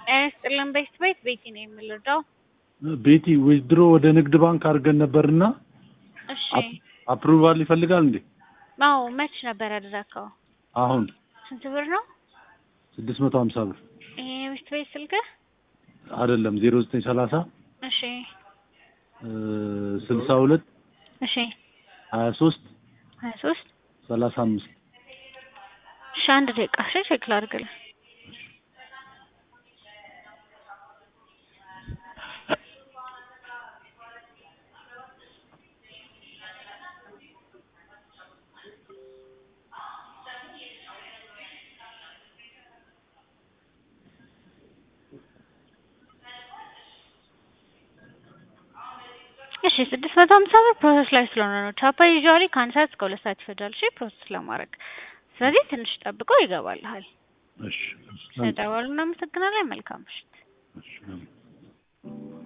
ጤና ይስጥልን ቤት ቤት ቤቲ ነው የምልደው። ቤቲ ዊዝድሮ ወደ ንግድ ባንክ አድርገን ነበርና እሺ አፕሩቫል ይፈልጋል እንዴ? አዎ መች ነበር ያደረከው? አሁን ስንት ብር ነው? ስድስት መቶ ሀምሳ ብር ይሄ ቤት ቤት ስልክህ? አይደለም ዜሮ ዘጠኝ ሰላሳ እሺ ስልሳ ሁለት እሺ ሀያ ሶስት ሀያ ሶስት ሰላሳ አምስት እሺ አንድ ደቂቃ እሺ ቼክ ላድርግልህ። እሺ ስድስት መቶ ሀምሳ ብር ፕሮሰስ ላይ ስለሆነ ነው። ቻፓ ዩዥዋሊ ከአንድ ሰዓት እስከ ሁለት ሰዓት ይፈጃል። እሺ ፕሮሰስ ለማድረግ ስለዚህ ትንሽ ጠብቀው ይገባልሃል። እሺ ስለደወሉ እናመሰግናለን። መልካም ምሽት። እሺ